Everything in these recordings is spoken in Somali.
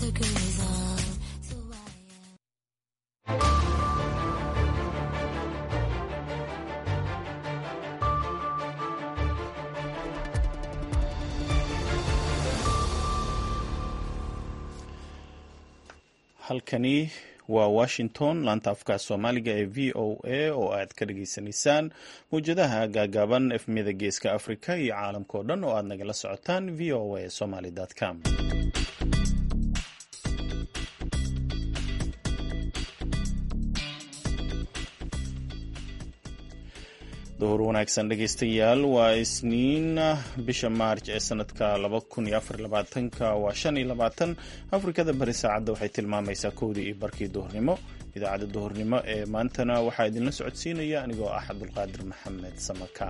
halkani waa washington laanta afka soomaaliga ee v o a oo aad ka dhageysanaysaan mawjadaha gaagaaban efmiyada geeska africa iyo caalamkao dhan oo aad nagala socotaan v o a somaly com duhur wanaagsan dhegeystayaal waa isniin bisha maarj ee sanadka waa shan iyo labaatan afrikada bari saacadda waxay tilmaamaysaa kowdii iyo barkii duhurnimo idaacadda duhurnimo ee maantana waxaa idinla socodsiinaya anigoo ah cabdulqaadir maxamed samaka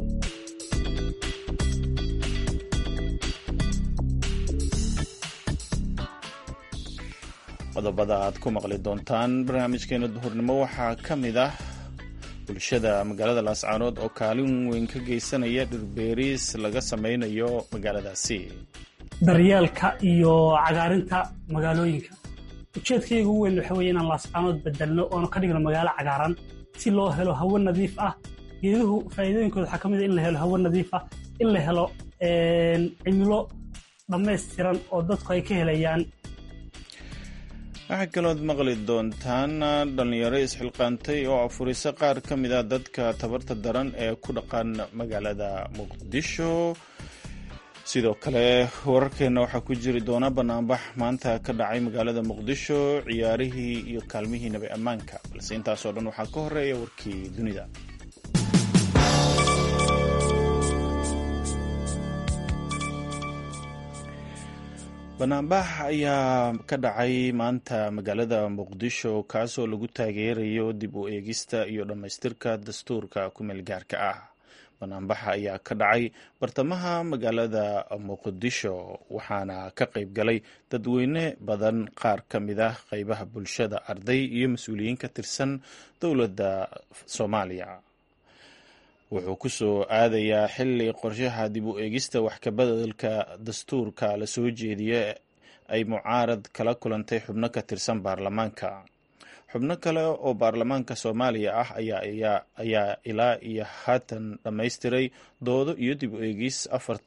qodobada aad ku maqli doontaan barnaamijkeena duhurnimo waxaa ka mid ah bulshada magaalada laascaanood oo kaalin weyn ka geysanaya dhirbeeriis laga sameynayo magaaladaasi daryeelka iyo cagaarinta magaalooyinka ujeedkayga ugu weyn waxa weye inaan laascaanood bedelno oonu ka dhigno magaalo cagaaran si loo helo hawo nadiif ah geeduhu faa'iidooyinkooda waxaa ka mid a in la helo hawo nadiif ah in la helo cimilo dhammaystiran oo dadku ay ka helayaan waxaa kalood maqli doontaan dhallinyaro isxilqaantay oo afurisa qaar ka mid ah dadka tabarta daran ee ku dhaqan magaalada muqdisho sidoo kale wararkeenna waxaa ku jiri doona banaanbax maanta ka dhacay magaalada muqdisho ciyaarihii iyo kaalmihii nabi ammaanka balse intaasoo dhan waxaa ka horeeya warkii dunida banaanbax ayaa ka dhacay maanta magaalada muqdisho kaasoo lagu taageerayo dib u eegista iyo dhammaystirka dastuurka kumeel gaarka ah banaanbaxa ayaa ka dhacay bartamaha magaalada muqdisho waxaana ka qayb galay dadweyne badan qaar ka mid ah qeybaha bulshada arday iyo mas-uuliyiin ka tirsan dowladda soomaaliya wuxuu ku soo aadayaa xili qorshaha dib u eegista wax kabeddelka dastuurka la soo jeediya ay mucaarad kala kulantay xubno ka tirsan baarlamaanka xubno kale oo baarlamaanka soomaaliya ah ayaa ilaa iyo haatan dhammaystiray doodo iyo dib u eegis afarta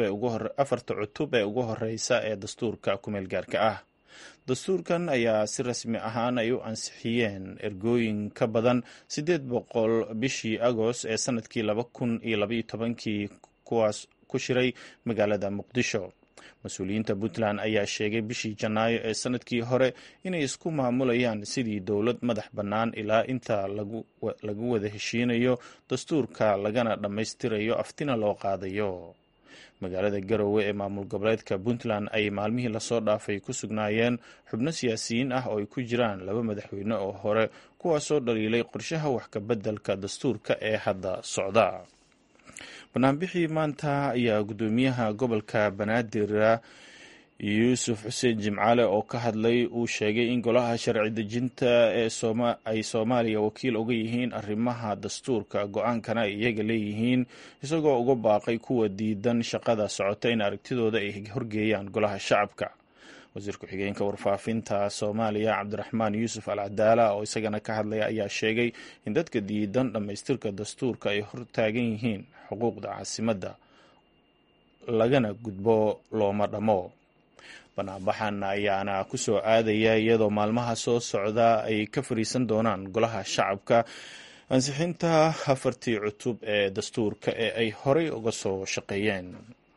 cutub ee ugu horeysa ee dastuurka kumeel gaarka ah dastuurkan ayaa si rasmi ahaan ay u ansixiyeen ergooyin ka badan siddeed boqol bishii agost ee sanadkii laba kun iyo labaiyo tobankii kuwaas ku shiray magaalada muqdisho mas-uuliyiinta puntland ayaa sheegay bishii janaayo ee sanadkii hore inay isku maamulayaan sidii dowlad madax bannaan ilaa inta lagu wada heshiinayo dastuurka lagana dhammaystirayo aftina loo qaadayo magaalada garowe ee maamul goboleedka puntland ay maalmihii lasoo dhaafay ku sugnaayeen xubno siyaasiyiin ah oo ay ku jiraan laba madaxweyne oo hore kuwaasoo dhaliilay qorshaha wax kabeddelka dastuurka ee hadda socda banaanbixii maanta ayaa guddoomiyaha gobolka banaadir yuusuf xuseen jimcaale oo ka hadlay uu sheegay in golaha sharci dejinta ee ay soomaaliya wakiil uga yihiin arrimaha dastuurka go-aankana ay iyaga leeyihiin isagoo uga baaqay kuwa diidan shaqada socota in aragtidooda ay horgeeyaan golaha shacabka wasiir ku-xigeenka warfaafinta soomaaliya cabdiraxmaan yuusuf al cadaala oo isagana ka hadlaya ayaa sheegay in dadka diidan dhammaystirka dastuurka ay hortaagan yihiin xuquuqda caasimadda lagana gudbo looma dhammo banaanbaxan ayaana ku soo aadaya iyadoo maalmaha soo socda ay ka fariisan doonaan golaha shacabka ansixinta afartii cutub ee dastuurka ee ay horey uga soo shaqeeyeen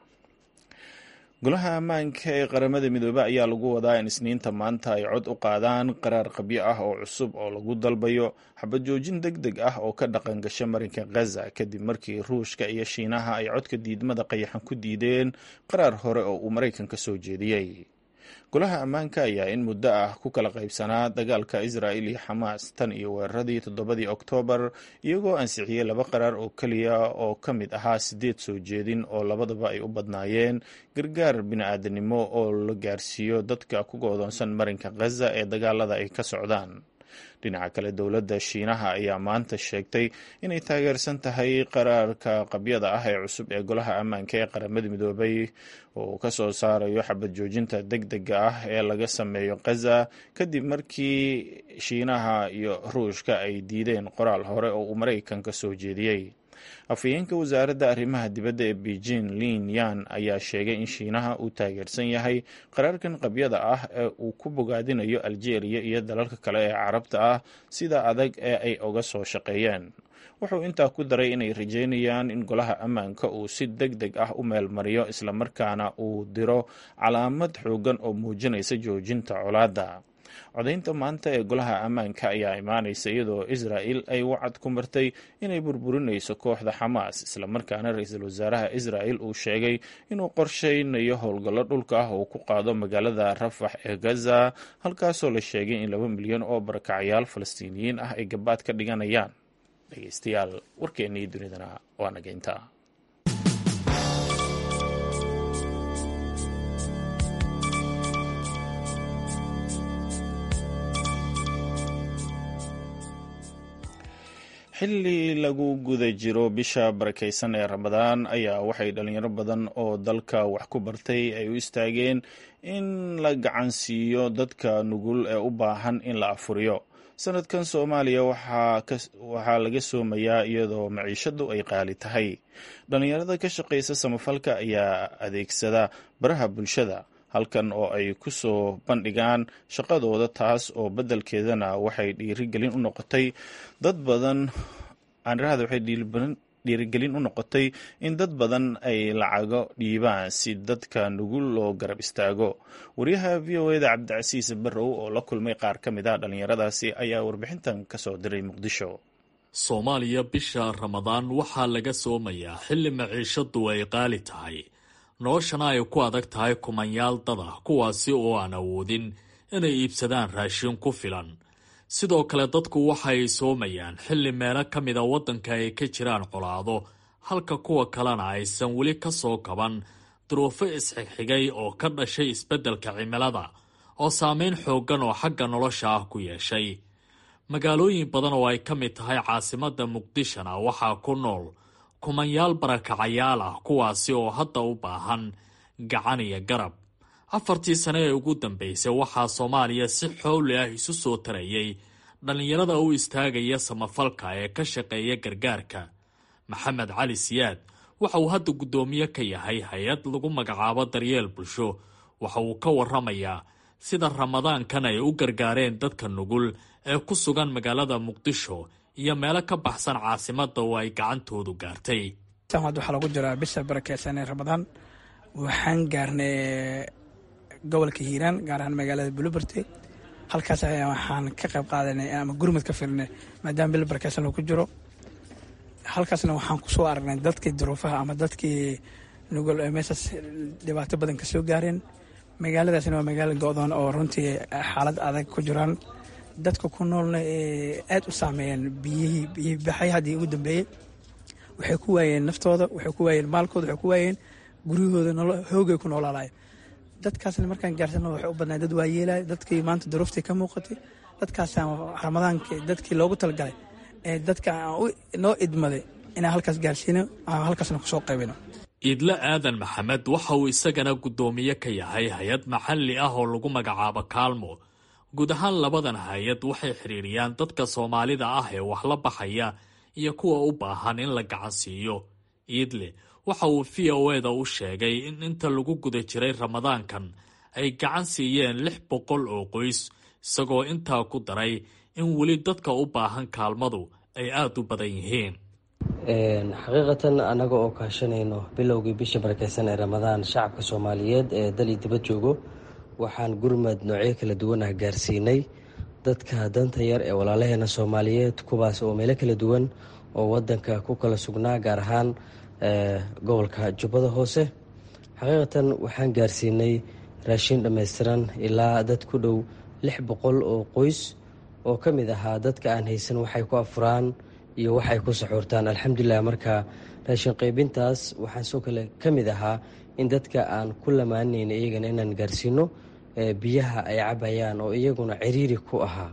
golaha ammaanka ee qaramada midoobe ayaa lagu wadaa in isniinta maanta ay cod u qaadaan qaraar qabyo ah oo cusub oo lagu dalbayo xabajoojin deg deg ah oo ka dhaqan gasha marinka khaza kadib markii ruushka iyo shiinaha ay codka diidmada qayaxan ku diideen qaraar hore oo uu maraykanka soo jeediyey golaha ammaanka ayaa in muddo ah ku kala qaybsanaa dagaalka israa'il iyo xamaas tan iyo weeraradii toddobadii oktoobar iyagoo ansixiyey laba qaraar oo keliya oo ka mid ahaa siddeed soo jeedin oo labadaba ay u badnaayeen gargaar bini-aadanimo oo la gaarsiiyo dadka ku goodoonsan marinka khaza ee dagaalada ay ka socdaan dhinaca kale dowladda shiinaha ayaa maanta sheegtay inay taageersan tahay qaraarka qabyada ah ee cusub ee golaha ammaanka ee qaramada midoobay oo ka soo saarayo xabad joojinta deg dega ah ee laga sameeyo khaza kadib markii shiinaha iyo ruushka ay diideen qoraal hore oo uu maraykanka soo jeediyey afhayeenka wasaaradda arrimaha dibadda ee beijing lin yan ayaa sheegay in shiinaha uu taageersan yahay qaraarkan qabyada ah ee uu ku bogaadinayo aljeeriya iyo dalalka kale ee carabta ah sida adag ee ay uga soo shaqeeyeen wuxuu intaa ku daray inay rajeynayaan in golaha ammaanka uu si deg deg ah u meelmariyo islamarkaana uu diro calaamad xoogan oo muujinaysa joojinta colaadda codaynta maanta ee golaha ammaanka ayaa imaanaysa iyadoo israa'il ay wacad ku martay inay burburinayso kooxda xamaas islamarkaana ra-iisul wasaaraha israa'il uu sheegay inuu qorsheynayo howlgallo dhulka ah oo ku qaado magaalada rafax ee gaza halkaasoo la sheegay in laba milyan oo barakacyaal falastiiniyiin ah ay gabaad ka dhiganayaan dhegeystayaal warkeennii dunidana waa nageynta xilli lagu guda jiro bisha barakaysan ee ramadaan ayaa waxay dhalinyaro badan oo dalka wax ku bartay ay u istaageen in la gacansiiyo dadka nugul ee u baahan in la afuriyo sanadkan soomaaliya waxaa laga soomayaa iyadoo maciishadu ay qaali tahay dhalinyarada ka shaqaysa samafalka ayaa adeegsada baraha bulshada halkan oo ay ku soo bandhigaan shaqadooda taas oo beddelkeedana waxay dhiirigelin u noqotay dad badan aanirahda waxay dhiirigelin u noqotay in dad badan ay lacago dhiibaan si dadka nugul loo garab istaago wariyaha v o eda cabdicasiis barrow oo la kulmay qaar ka mid ah dhallinyaradaasi ayaa warbixintan ka soo diray muqdisho soomaaliya bisha ramadaan waxaa laga soomayaa xilli maciishadu ay qaali tahay noloshana ay ku adag tahay kumanyaal dad ah kuwaasi oo aan awoodin inay iibsadaan raashin ku filan sidoo kale dadku waxa ay soomayaan xilli meelo ka mida waddanka ay ka jiraan colaado halka kuwa kalena aysan weli ka soo kaban duruufo isxigxigay oo ka dhashay isbeddelka cimilada oo saameyn xooggan oo xagga nolosha ah ku yeeshay magaalooyin badan oo ay ka mid tahay caasimadda muqdishona waxaa ku nool kumanyaal barakacayaal ah kuwaasi oo hadda u baahan gacan iyo garab afartii sane ee ugu dambeysay waxaa soomaaliya si xowli ah isu soo tarayay dhallinyarada u istaagaya samafalka ee ka shaqeeya gargaarka maxamed cali siyaad waxa uu hadda guddoomiye ka yahay hay-ad lagu magacaabo daryeel bulsho waxa uu ka waramayaa sida ramadaankan ay u gargaareen dadka nugul ee ku sugan magaalada muqdisho iyo meelo ka baxsan caasimadda oo ay gacantoodu gaartay waxaa lagu jiraa bisha barakeysan ee ramadaan waxaan gaarnay gobolka hiiraan gaar ahaan magaalada buluberte halkaas ayaa waxaan ka qayb qaadanay ama gurmud ka filnay maadaama bil barakeysan lagu jiro halkaasna waxaan kusoo aragnay dadkii duruufaha ama dadkii nugul ee meeshaas dhibaato badan kasoo gaareen magaaladaasna waa magaalo go-doon oo runtii xaalad adag ku jiraan dadka ku noolna ee aad u saameeyeen biyihii biyihii baxay haddii ugu dambeeyey waxay ku waayeen naftooda waxay ku waayeen maalkooda waxay ku waayeen guryahooda hoogay ku noolaalaay dadkaasna markaan gaarsano waxay u badnaa dad waayeelay dadkii maanta duruuftii ka muuqatay dadkaasaan ramadaanka dadkii loogu talagalay ee dadka noo idmaday inaan halkaas gaarsiino halkaasna kusoo qaybino iidle aadan maxamed waxa uu isagana guddoomiye ka yahay hay-ad maxalli ah oo lagu magacaabo kaalmo guud ahaan labadan hay-ad waxay xidhiiriyaan dadka soomaalida ah ee wax la baxaya iyo kuwa u baahan in la gacansiiyo iidle waxa uu v o eda u sheegay in inta lagu guda jiray ramadaankan ay gacan siiyeen lix boqol oo qoys isagoo intaa ku daray in weli dadka u baahan kaalmadu ay aada u badan yihiin xaqiiqatan annaga oo kaashanayno bilowgii bisha barakeysan ee ramadaan shacabka soomaaliyeed ee dal iyo dibad joogo waxaan gurmad noocyo kala duwan ah gaarsiinay dadka danta yar ee walaalaheena soomaaliyeed kuwaas oo meelo kala duwan oo wadanka ku kala sugnaa gaar ahaan gobolka jubbada hoose xaqiiqatan waxaan gaarsiinay raashin dhammaystiran ilaa dad ku dhow lix boqol oo qoys oo ka mid ahaa dadka aan haysan waxay ku afuraan iyo waxay ku saxuurtaan alxamdulilah marka raashin qaybintaas waxaa soo kale ka mid ahaa in dadka aan ku lamaanayna iyagana inaan gaarsiino biyaha ay cabayaan oo iyaguna ciriiri ku ahaa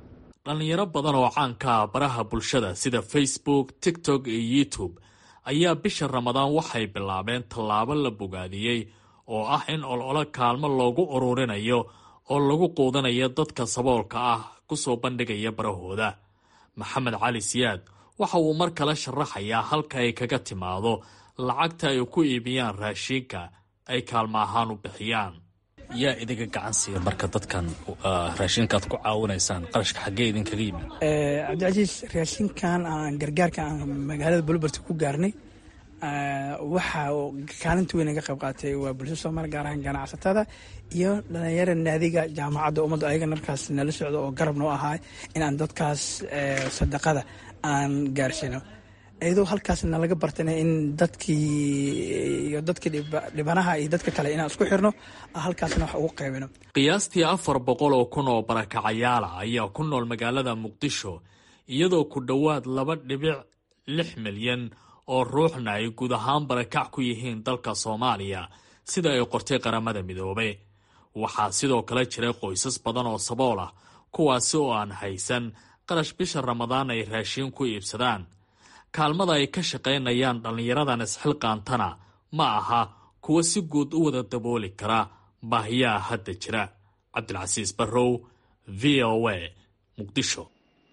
dhallinyaro badan oo caanka ah baraha bulshada sida facebook tiktok iyo youtube ayaa bisha ramadaan waxay bilaabeen tallaabo la bogaadiyey oo ah in ololo kaalmo loogu ururinayo oo lagu quudanayo dadka saboolka ah kusoo bandhigaya barahooda maxamed cali siyaad waxa uu mar kale sharaxayaa halka ay kaga timaado lacagta ay ku iibiyaan raashiinka ay kaalmo ahaan u bixiyaan yaa idinka gacan siiya marka dadkan raashinkaad ku caawinaysaan qarashka xaggee idinkaga yimid cabdicasiis raashinkan aan gargaarka aan magaalada bulbert ku gaarnay waxa kaalinta weyn naga qayb qaatay waa bulsho soomaali gaar ahaan ganacsatada iyo dhalinyara naadiga jaamacadda ummadda ayaga markaas nala socdo oo garab noo ahaa inaan dadkaas sadaqada aan gaarsiino iyadoo halkaas nalaga bartana in dadkii iyo dadkii dhibanaha iyo dadka kale inaan isku xirno halkaasna wax ugu qaybino qiyaastii afar boqol oo kun oo barakacayaala ayaa ku nool magaalada muqdisho iyadoo ku dhowaad laba dhibic lix milyan oo ruuxna ay guud ahaan barakac ku yihiin dalka soomaaliya sida ay qortay qaramada midoobay waxaa sidoo kale jiray qoysas badan oo sabool ah kuwaasi oo aan haysan qarash bisha ramadaan ay raashiin ku iibsadaan kaalmada ay ka shaqaynayaan dhallinyaradan isxilqaantana ma aha kuwa si guud u wada dabooli kara baahiyaha hadda jira cabdilcasiis barrow v o a muqdisho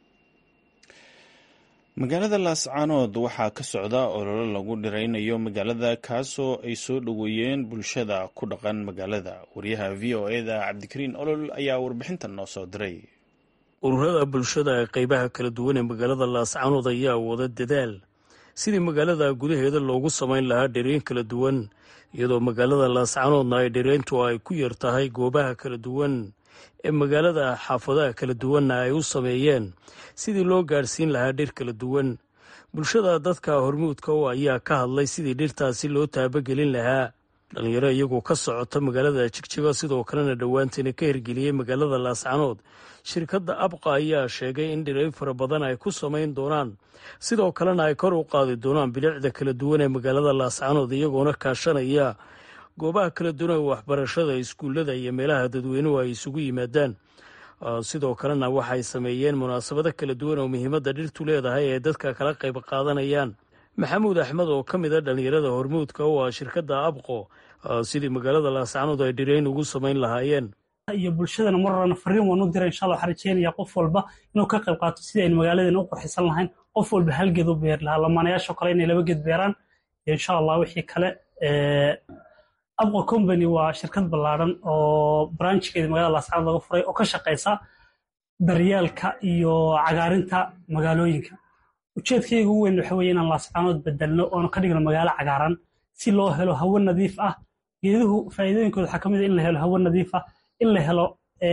magaalada laascaanood waxaa ka socda ololo lagu dhiraynayo magaalada kaasoo ay soo dhoweeyeen bulshada ku dhaqan magaalada wariyaha v o eda cabdikariin olol ayaa warbixintan noo soo diray ururada bulshada ee qeybaha kala duwan ee magaalada laascaanood ayaa wada dadaal sidii magaalada gudaheeda loogu samayn lahaa dhereyn kala duwan iyadoo magaalada laascaanoodna ay dhereyntu ay ku yar tahay goobaha kala duwan ee magaalada xaafadaha kala duwanna ay u sameeyeen sidii loo gaadhsiin lahaa dhir kala duwan bulshada dadka hormuudka oo ayaa ka hadlay sidii dhirtaasi loo taabagelin lahaa dhalinyaro iyagoo ka socota magaalada jigjigo sidoo kalena dhowaantiina ka hirgeliyey magaalada laascaanood shirkadda abqa ayaa sheegay in dhirayn fara badan ay ku samayn doonaan sidoo kalena ay kor u qaadi doonaan bilicda kala duwan ee magaalada laascaanood iyagoona kaashanaya goobaha kala duwan ee waxbarashada iskuullada iyo meelaha dadweynuhu ay isugu yimaadaan sidoo kalena waxay sameeyeen munaasabado kala duwan oo muhiimadda dhirtu leedahay ee dadka kala qayb qaadanayaan maxamuud axmed oo ka mid a dhallinyarada hormuudka oo ah shirkadda abqo sidii magaalada laascaanood ay dhirayn ugu samayn lahaayeen iyo bulshadana mar horena fariin waan u diray insha allah waxaan rajeynaya qof walba inuu ka qayb qaato sidii aynu magaaladeena u qurxisan lahayn qof walba hal geed u beeri lahaa lamaanayaashoo kale inay laba geed beeraan iyo insha allah wixii kale abqo company waa shirkad ballaadhan oo branchkeeda magaalada laascaanood laga furay oo ka shaqaysa daryeelka iyo cagaarinta magaalooyinka ujeedkayga ugu weyn waxa weye inaan laascaanood bedelno oona ka dhigno magaalo cagaaran si loo helo hawo nadiif ah geeduhu faa'iidooyinkooda waxaa ka mid a in la helo hawo nadiif ah in la helo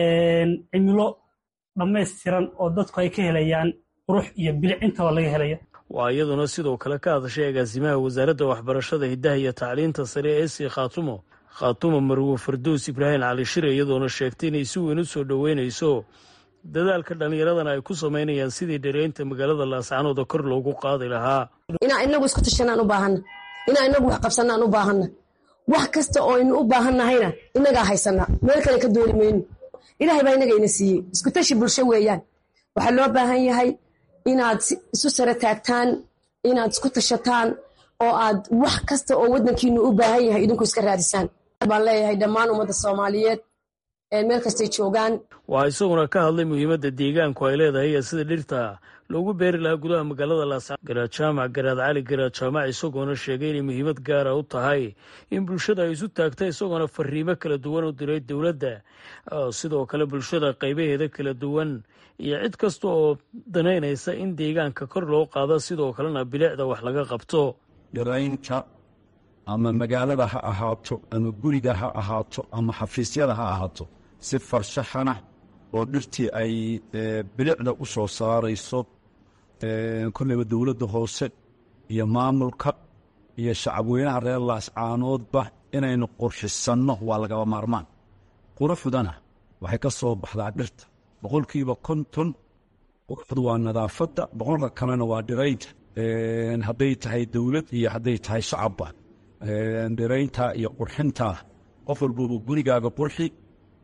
cimilo dhammaystiran oo dadku ay ka helayaan qurux iyo bilic intaba laga helayo waa iyaduna sidoo kale ka hadashay agaasimaha wasaaradda waxbarashada hiddaha iyo tacliinta sare ee si khaatumo khaatumo marwo farduus ibraahim cali shire iyadoona sheegtay inay si weyn u soo dhoweynayso dadaalka dhallinyaradana ay ku samaynayaan sidii dhereynta magaalada laascaanooda kor loogu qaadi lahaa inaa inagu isku tashanaan u baahanna inaa inagu wax qabsanaan u baahanna wax kasta oo aynu u baahannahayna inagaa haysana meel kale ka dooli mayno ilaahay baa inagayna siiyey isku tashi bulsho weeyaan waxaa loo baahan yahay inaad isu sare taagtaan inaad isku tashataan oo aad wax kasta oo waddankiinu u baahan yahay idinku iska raadisaan baan leeyahay dhammaan ummadda soomaaliyeed meel kastay joogaan waxaa isaguna ka hadlay muhiimadda deegaanku ay leedahay iyo sida dhirta loogu beeri lahaa gudaha magaalada laascaan garaad jaamac garaad cali garaad jaamac isagoona sheegay inay muhiimad gaara u tahay in bulshada ay isu taagta isagoona fariimo kala duwan u diray dowladda sidoo kale bulshada qaybaheeda kala duwan iyo cid kasta oo danaynaysa in deegaanka kor loo qaado sidoo kalena bilicda wax laga qabto dhiraynta ama magaalada ha ahaato ama guriga ha ahaato ama xafiisyada ha ahaato si farshaxana oo dhirtii ay bilicda u soo saarayso kolleyba dowladda hoose iyo maamulka iyo shacabweynaha reer laascaanoodba inaynu qurxisanno waa lagaba maarmaan quruxdana waxay ka soo baxdaa dhirta boqolkiiba konton quruxdu waa nadaafadda boqolka kalena waa dhiraynta hadday tahay dowlad iyo hadday tahay shacabba dhiraynta iyo qurxinta qof walbuuba gurigaaga qurxi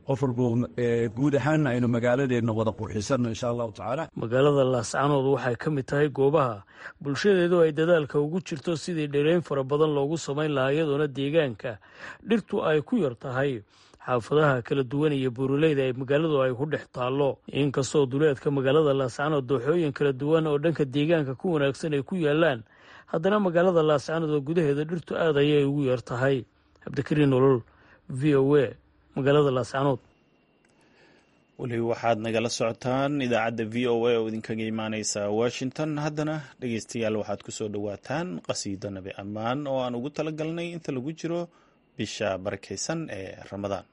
qof walbo guud ahaanna aynu magaaladeenna wada qurxisanno insha allahu tacaala magaalada laascanood waxay ka mid tahay goobaha bulshadeedu ay dadaalka ugu jirto sidii dhereyn fara badan loogu samayn lahaa iyadoona deegaanka dhirtu ay ku yar tahay xaafadaha kala duwan iyo buuraleyda ay magaaladu ay ku dhex taallo inkastoo duleedka magaalada laascanood dooxooyin kala duwan oo dhanka deegaanka ku wanaagsan ay ku yaalaan haddana magaalada laascanood oo gudaheeda dhirtu aad ayay ugu yar tahay cabdikariin nolol v o a magaalada laascanood weli waxaad nagala socotaan idaacadda v o a oo idinkaga imaaneysa washington haddana dhegeystayaal waxaad kusoo dhowaataan qasiido nabi ammaan oo aan ugu talagalnay inta lagu jiro bisha barakeysan ee ramadaan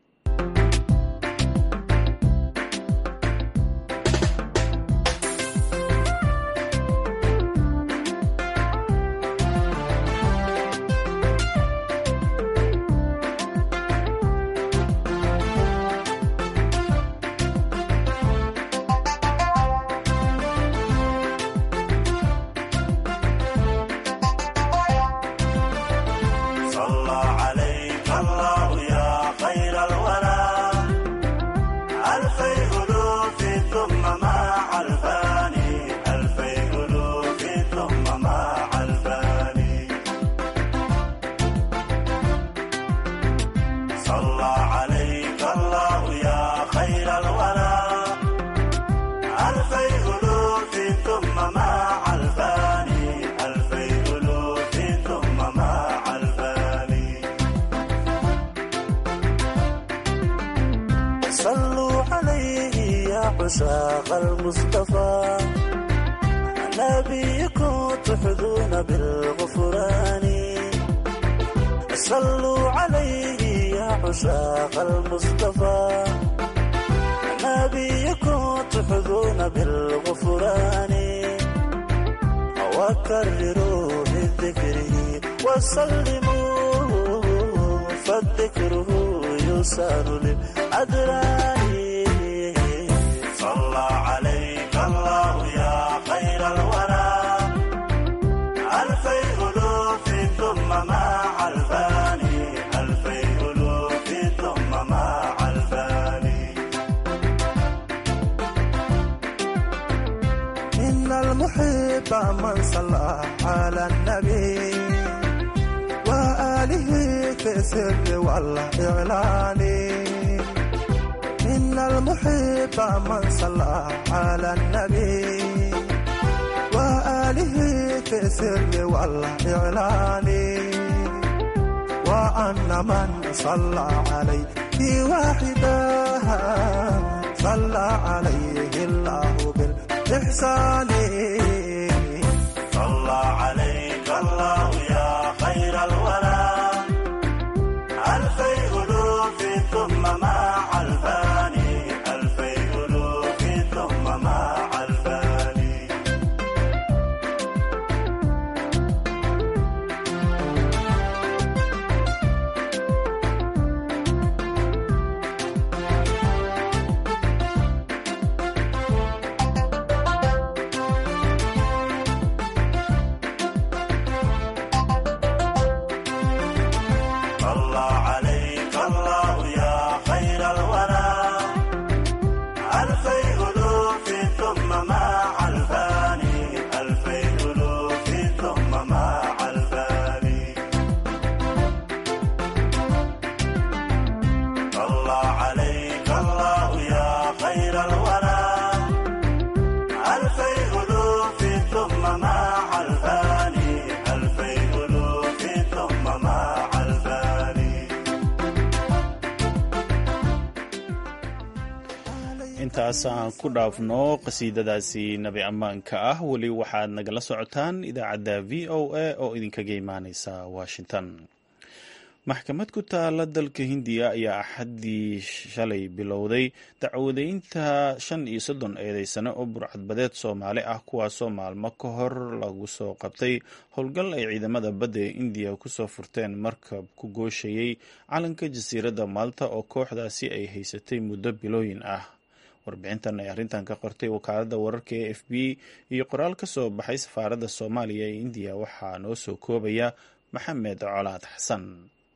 عشاق المصطفى نبيكم تحظون بالغفران صلوا عليه يا عشاق المصطفى نبيكم تحظون بالغفران وكرروا من ذكره وسلموا فالذكره يسار للأدران صلى عليك الله يا خير الورى ألفي ألوف ثم مع الفاني ألفي ألوف ثم مع الفاني إن المحب من صلى على النبي وآله في السر والإعلان إن المحب من صلى على النبي وآله في السر والإعلان وأن من صلى عليه واحدا صلى عليه الله بالإحسان صلى عليك الله يا خير الورى ألفي ألوف ثم مع الفاني ألفي ألوف ثم مع الفاني صلى عليك الله يا خير الورى ألفي ألوف ثم مع الفاني ألفي ألوف ثم مع الفاني صلى عليك الله يا خير الورى ألفي ألوف ثم مع الفاني ألفي ألوف ثم مع الفاني intaas aan ku dhaafno qasiidadaasi nabi ammaanka ah weli waxaad nagala socotaan idaacadda v o a oo idinkaga imaaneysa washington maxkamad ku taala dalka hindiya ayaa axaddii shalay bilowday dacwadeynta shan iyo soddon eedeysane oo burcadbadeed soomaali ah kuwaasoo maalmo ka hor lagu soo qabtay howlgal ay ciidamada badda ee indiya kusoo furteen markab ku gooshayey calanka jasiiradda maalta oo kooxdaasi ay haysatay muddo bilooyin ah warbixintan ay arrintan ka qortay wakaaladda wararka e f b iyo qoraal ka soo baxay safaaradda soomaaliya ee indiya waxaa noo soo koobaya maxamed colaad xasan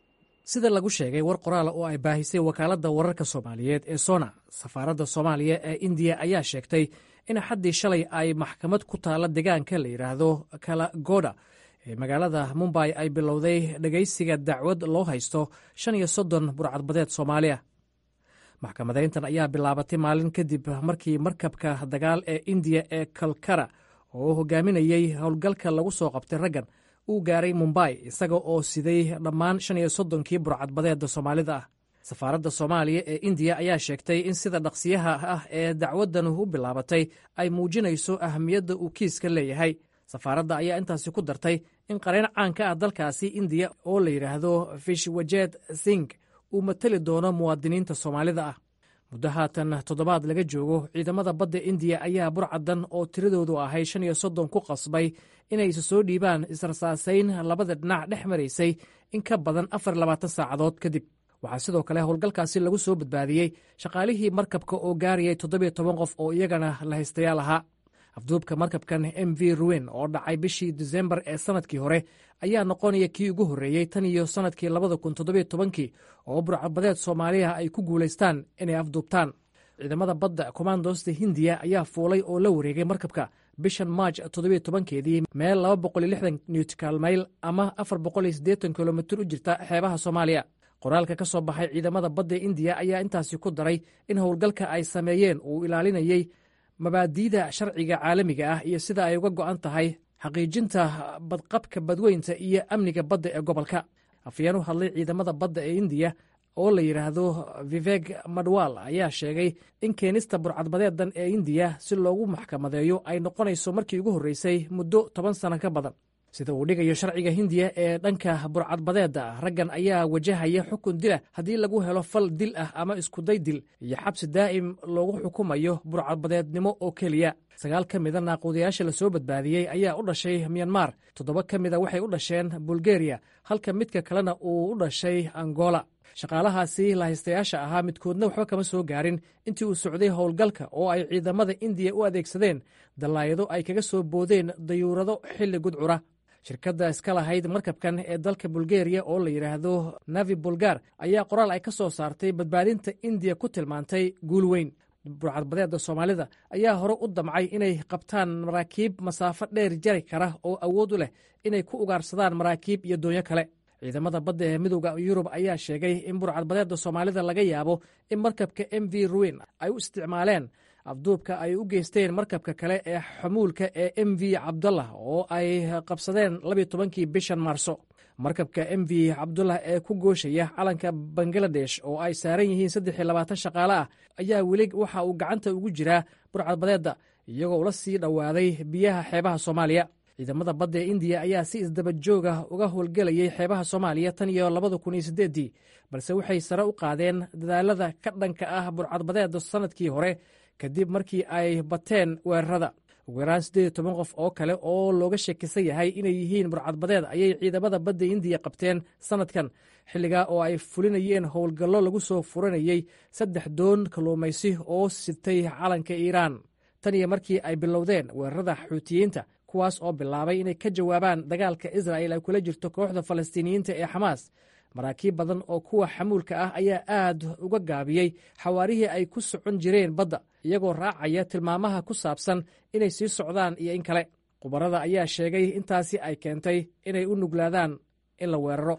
sida lagu sheegay war qoraala oo ay baahisay wakaaladda wararka soomaaliyeed ee sona safaaradda soomaaliya ee indiya ayaa sheegtay in axaddii shalay ay maxkamad ku taalla deegaanka la yidhaahdo kalagoda ee magaalada mumbay ay bilowday dhegaysiga dacwad loo haysto shan iyo soddon burcadbadeed soomaaliya maxkamadayntan ayaa bilaabatay maalin kadib markii markabka dagaal ee indiya ee kalkara oo hogaaminayey howlgalka lagu soo qabtay raggan uu gaaray mumbay isaga oo siday dhammaan shan iyo soddonkii burcadbadeedda soomaalida ah safaaradda soomaaliya ee indiya ayaa sheegtay in sida dhaqsiyaha ah ee dacwaddan u bilaabatay ay muujinayso ahamiyadda uu kiiska leeyahay safaaradda ayaa intaasi ku dartay in qareen caanka ah dalkaasi indiya oo la yidhaahdo fishwajeed sing uu matali doono muwaadiniinta soomaalida ah muddo haatan toddobaad laga joogo ciidamada badda indiya ayaa burcadan oo tiradoodu ahay shan iyo soddon ku qasbay inay isu soo dhiibaan israsaasayn labada dhinac dhex maraysay in ka badan afar labaatan saacadood kadib waxaa sidoo kale howlgalkaasi lagu soo badbaadiyey shaqaalihii markabka oo gaarayay toddobiyo toban qof oo iyagana la haystayaal ahaa afduubka markabkan m v ruin oo dhacay bishii disembar ee sannadkii hore ayaa noqonaya kii ugu horreeyey tan iyo sannadkii labada kun toddobiyo tobankii oo burcadbadeed soomaaliya ay ku guulaystaan inay afduubtaan ciidamada badda kommandosta hindiya ayaa fuulay oo la wareegay markabka bishan maaj toddobiyo tobankeedii meel laba boqol iyo lixdan newtikaal mayl ama afar boqol iyo siddeetan kilomitir u jirta xeebaha soomaaliya qoraalka ka soo baxay ciidamada badda indiya ayaa intaasi ku daray in howlgalka ay sameeyeen uu ilaalinayey mabaadi'da sharciga caalamiga ah iyo sida ay uga go'an tahay xaqiijinta badqabka badweynta iyo amniga badda ee gobolka afyeen u hadlay ciidamada badda ee indiya oo la yidhaahdo viveg madwal ayaa sheegay in keenista burcadbadeedan ee indiya si loogu maxkamadeeyo ay noqonayso markii ugu horreysay muddo toban sano ka badan sida uu dhigayo sharciga hindiya ee dhanka burcadbadeedda raggan ayaa wajahaya xukun dila haddii lagu helo fal dil ah ama iskuday dil iyo xabsi daa'im loogu xukumayo burcadbadeednimo oo keliya sagaal ka mida naaquudayaasha lasoo badbaadiyey ayaa u dhashay myanmar toddoba ka mida waxay u dhasheen bulgeriya halka midka kalena uu u dhashay angola shaqaalahaasi lahaystayaasha ahaa midkoodna waxba kama soo gaarin intii uu socday howlgalka oo ay ciidamada indiya u adeegsadeen dallaayado ay kaga soo boodeen dayuurado xilli gudcura shirkadda iska lahayd markabkan ee dalka bulgeriya oo la yidhaahdo navi bulgar ayaa qoraal ay ka soo saartay badbaadinta indiya ku tilmaantay guul weyn burcadbadeedda soomaalida ayaa hore u damcay inay qabtaan maraakiib masaafo dheer jari kara oo awood u leh inay ku ugaarsadaan maraakiib iyo doonyo kale ciidamada badda ee midowda yurub ayaa sheegay in burcadbadeedda soomaalida laga yaabo in markabka m v ruin ay u isticmaaleen afduubka ay u geysteen markabka kale ee xamuulka ee m v cabdullah oo ay qabsadeen labiyo tobankii bishan maarso markabka m v cabdullah ee ku gooshaya calanka bangaladesh oo ay saaran yihiin saddex iyo labaatan shaqaale ah ayaa weli waxa uu gacanta ugu jiraa burcadbadeedda iyagoo ula sii dhowaaday biyaha xeebaha soomaaliya ciidamada badda ee indiya ayaa si isdaba jooga uga howlgelayay xeebaha soomaaliya tan iyo labada kun iyo siddeeddii balse waxay sare u qaadeen dadaalada ka dhanka ah burcadbadeedda sannadkii hore kadib markii ay bateen weerarada ugu yaraan siddeed iyo toban qof oo kale oo looga sheekisan yahay inay yihiin burcadbadeed ayay ciidamada badda indiya qabteen sannadkan xilligaa oo ay fulinayeen howlgallo lagu soo furanayey saddex doon kalluumaysi oo sitay calanka iiraan tan iyo markii ay bilowdeen weerarada xuutiyiinta kuwaas oo bilaabay inay ka jawaabaan dagaalka israa'il ay kula jirto kooxda falastiiniyiinta ee xamaas maraakiib badan oo kuwa xamuulka ah ayaa aad uga gaabiyey xawaarihii ay ku socon jireen badda iyagoo raacaya tilmaamaha ku saabsan inay sii socdaan iyo in kale khubarada ayaa sheegay intaasi ay keentay inay u nuglaadaan in la weeraro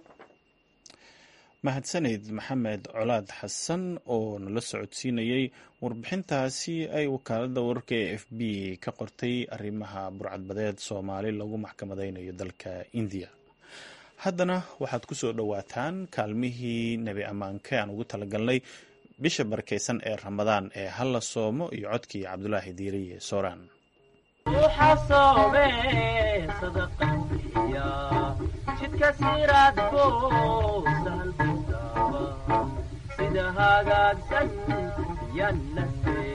mahadsaneyd maxamed colaad xasan oo nala socodsiinayey warbixintaasi ay wakaaladda wararka ee f b ka qortay arrimaha burcadbadeed soomaali lagu maxkamadeynayo dalka indiya haddana waxaad ku soo dhowaataan kaalmihii nebi ammaanke aan ugu talagalnay bisha barakeysan ee ramadaan ee halla soomo iyo codkii cabdulaahi diiriye sooraan jidka siraadko sahal sida hagaagsan yanna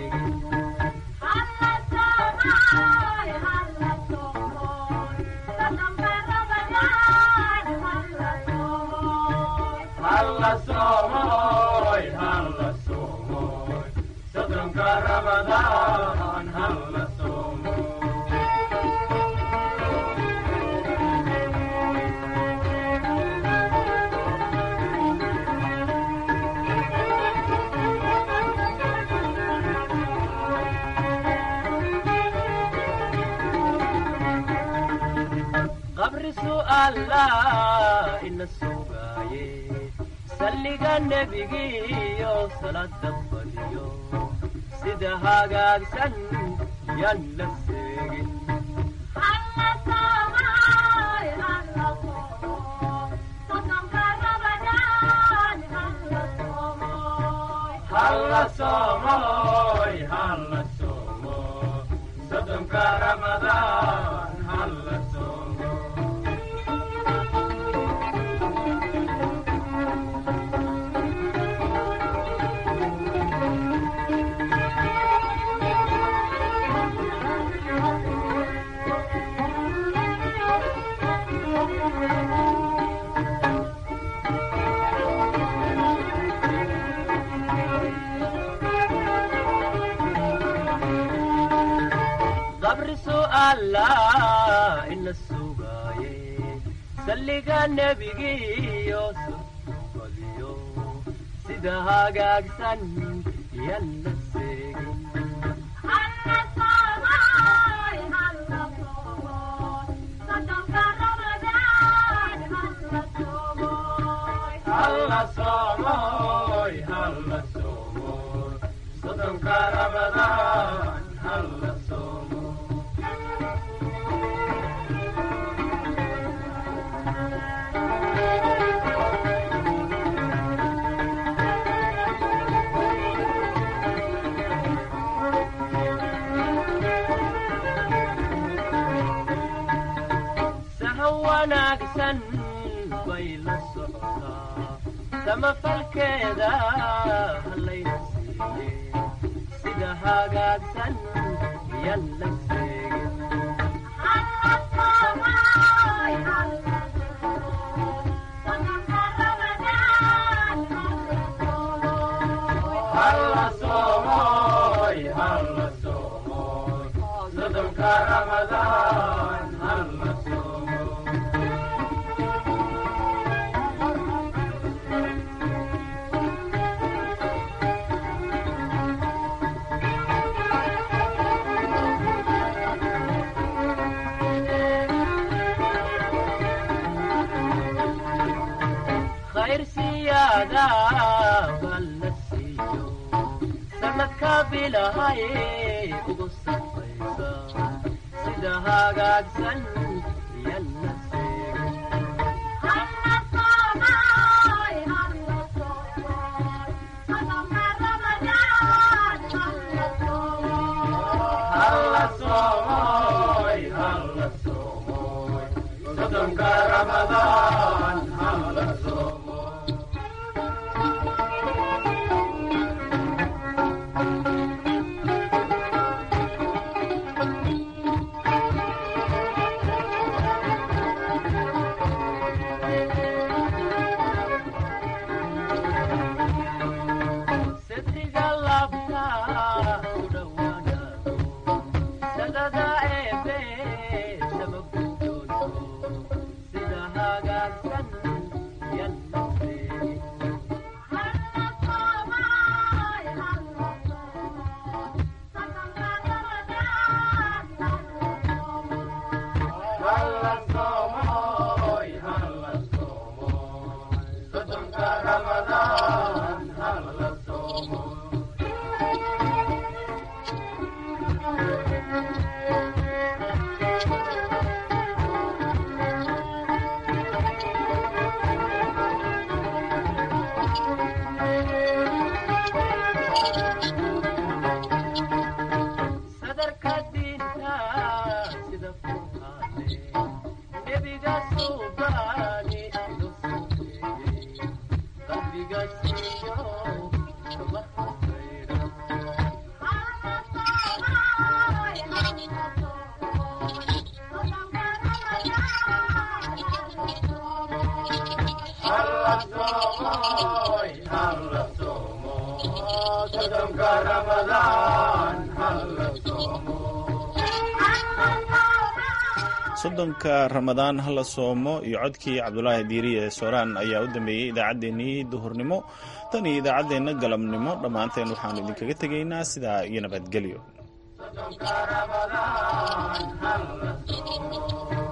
sodonka ramadaan halla soomo allah ina sugaaye salliga nebigiyo salada badiyo sida hagaagsan yaan la seegin halla soomoy halla soomo soddonka ramadaan halla soomo qabri su'aala ina sugaaye salliga nebigiyo badiyo sida hagaagsan yaan la seegin halla soomoy halla soomoy soddonka ramadaan halla soomo sahan wanaagsan bay la socotaa samafalkeeda hallayna siiye sida hagaagsan yan la seegin halla soomoy halla soomoy soddonka ramadaan halla soomoy khayr siyaada bal la siiyo sanadka bilahay ugu sarfaysa sida hagaagsan yan la seegin halla soomoy halla soomoy soddonka ramadaan halla soomoy sidriga labta ku dhowaanaado sadada eebe sama gudooso sida hagaagsan yan la seegin halla soomoy halla soomoy soddonka ramadaan halla soomoy sadarka diinta sida furqaane nebiga suubaani ilo suubeeyey qalbiga siiyo kama hasayra halla soomoy halla soomoy soddonka ramadaan halla soomoy soddonka ramadaan hala soomo iyo codkii cabdulaahi diiri ee sooraan ayaa u dambeeyey idaacaddeenii duhurnimo tan iyo idaacaddeenna galabnimo dhammaanteen waxaannu idinkaga tegaynaa sidaa iyo nabadgelyo soddonka ramadaan halla soomo